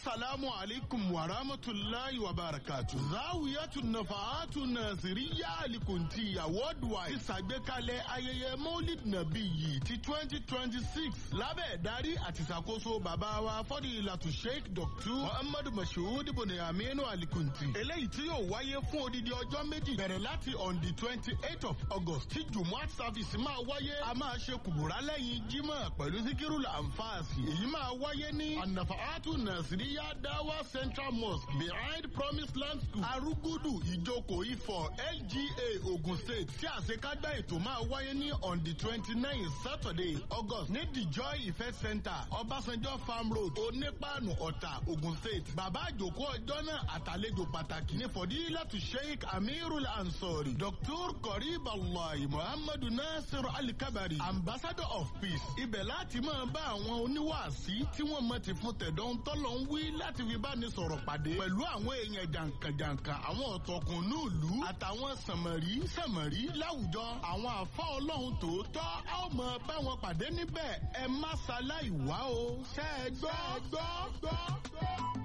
asalaamu alaykum wa rahmatulahi wa barakatu. zawiyatu nafaatu nasiriya alikuntiya worldwide ṣàgbékalẹ̀ ayẹyẹ maulid nabi yìí ti twenty twenty six lábẹ́ ìdarí àti ìṣàkóso bàbá wa fọ́dílàtú sheikh dr muhammadu mashood ibn aminu alikunti. eléyìí tí yóò wáyé fún odidi ọjọ́ méjì bẹ̀rẹ̀ láti on the twenty eight of august tí jumuat service máa wáyé a máa ṣe kùbùrà lẹ́yìn jímọ̀ pẹ̀lú síkírù lànfààsì èyí máa wáyé ní anafaatu nasiriya dawa central mosque behind promise land school arugudu ìjókòó ifọ̀ lga ogun state tí àṣekágbá ètò máa wáyé ní on the twenty nine saturday august ní the joy event center ọbásanjọ́ farm road onípaànù ọ̀tà ogun state bàbá àjòkó ọjọ́ náà àtàlejò pàtàkì ní fọdílàtú sheikh amirul ansori dr korib allahi muhammadu nasir alikabari ambassador of peace ibẹ̀ láti máa bá àwọn oníwàásí tí wọ́n mọ̀ ti fún tẹ̀dọ̀ ń tọ́lọ̀ ń wí láti fi bá ní sọ̀rọ̀ pàdé pẹ̀lú àwọn èèyàn jàǹkànjàǹkàn àwọn ọ̀tọ̀kùn nílùú àtàwọn sànmọ̀rí sànmọ̀rí láwùjọ àwọn àfa ọlọ́run tòótọ́ a ó mọ bá wọn pàdé níbẹ̀ ẹ má ṣaláì wá o ṣẹ́ ẹ gbọ́ gbọ́ gbọ́ gbọ́.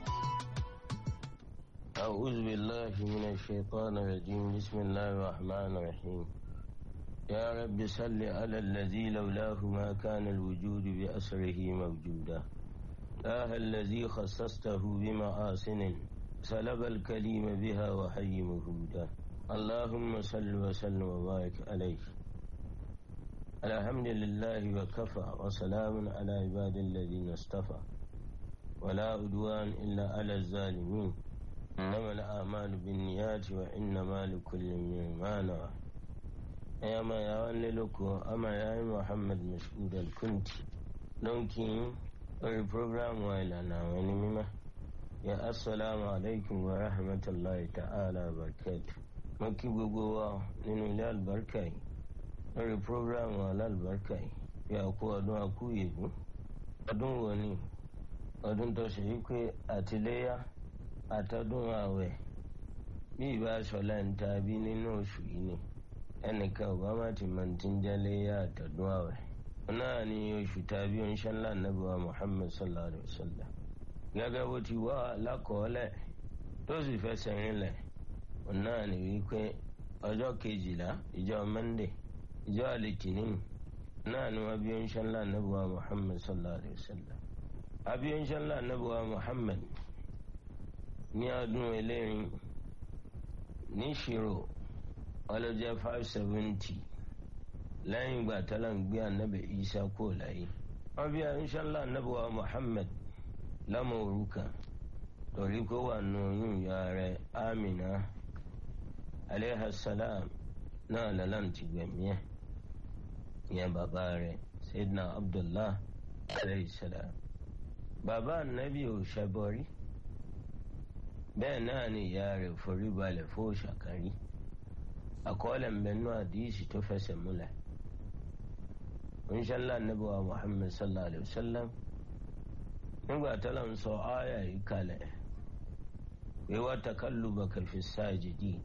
أعوذ بالله من الشيطان الرجيم بسم الله الرحمن الرحيم يا رب صل على الذي لولاه ما كان الوجود بأسره موجودا آه الذي خصصته بمآسن سلب الكليم بها وحي مهودا اللهم صل وسلم وبارك عليه الحمد لله وكفى وسلام على عباد الذين اصطفى ولا عدوان إلا على الظالمين إنما الأعمال بالنيات وإنما لكل ما نوى يا ما يا وللكو أما يا محمد مسعود الكنتي لونكين lórí programu ìlànà àwọn ẹni mímọ́ ya assalamu alaikum wa rahmatulahi ta'ala barakatu mo kí gbogbo wa nínú ilé àlùbáríkà yìí lórí programu alálùbáríkà yìí bí a kú ọdún akú yèdú ọdún wo ni ọdún tó ṣe yí pé àtìléyà àtọdún ààwẹ̀ bí ìbá aṣọlá ń ta bí nínú oṣù yìí ni ẹnìkan obama ti mọ̀ ti ń jẹ́ léyà àtọdún ààwẹ̀ náà ni oṣù tàbí oníṣẹ́ ńlá nàbíwá muhammed sallallahu alayhi wa sallam gẹ́gẹ́ bó ti wá lákọọ́lẹ̀ tó sì fẹsẹ̀ rinlẹ̀ náà ni wípé ọjọ́ kejìlá ìjọ monday ìjọ àlìkìní náà ni wọ́n bí oníṣẹ́ ńlá nàbíwá muhammed sallallahu alayhi wa sallam àbí oníṣẹ́ ńlá nàbíwá muhammed ní ọdún eléyìn ní ìṣirò ọlọ́jẹ́ five seventy lẹ́yìn ìgbà tọ́lá ń gbé anabi isa kó láyé wọ́n bí inṣàlá anabi wa muhammed lọ́mọ òrukàn torí kó wà nù oyún ìyá rẹ̀ amina aleyhassalam náà lọ́lọ́n ti gbẹ̀mí ẹ̀ ìyẹn bàbá rẹ̀ sayidina abdullah aleyhissalam bàbá anabi ò ṣẹbọrí bẹ́ẹ̀ náà ni ìyá rẹ̀ forí balẹ̀ fún òṣàkárí àkọọ́lẹ̀ ń bẹ nú àdìsí tó fẹsẹ̀ múlẹ̀ inshallah nabi wa muhammad sallallahu alaihi wasallam nígbà tọ́lá ń sọ áyà yìí kalẹ̀ pé wá takallubaka fi sajidi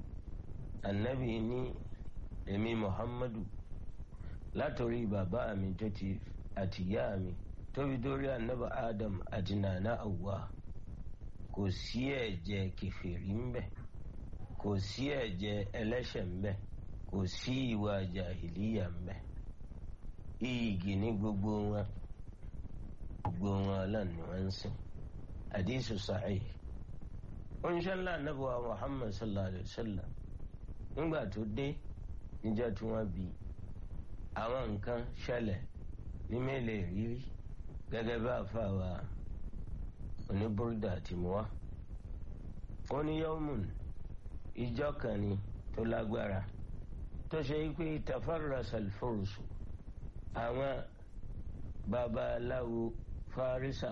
annabi ní èmi muhammadu látòrí bàbá mi tó ti àtìyá mi tóbi dórí annabi adam àti nana awwa kò sí ẹ̀jẹ̀ kẹfìrí ń bẹ kò sí ẹ̀jẹ̀ ẹlẹ́ṣẹ̀ ń bẹ kò sí ìwà jàhìlíyà ń bẹ iyìgì ní gbogbo wọn gbogbo wọn ọlọ́ni wọn ń sìn àdìsù sahih oníṣẹ́lá anábọ̀wá muhammad sallallahu alayhi wa sallam nígbà tó dé níjọ́ tí wọ́n bí àwọn nǹkan ṣẹlẹ̀ ní mélòó rírí gẹ́gẹ́ bá àfàwà oníbúrúdà àti mọ́wá ó ní yọ́mùn ìjọ kan ni tó lágbára tó ṣe pé tafarrasa al-fursu àwọn babaláwo farisa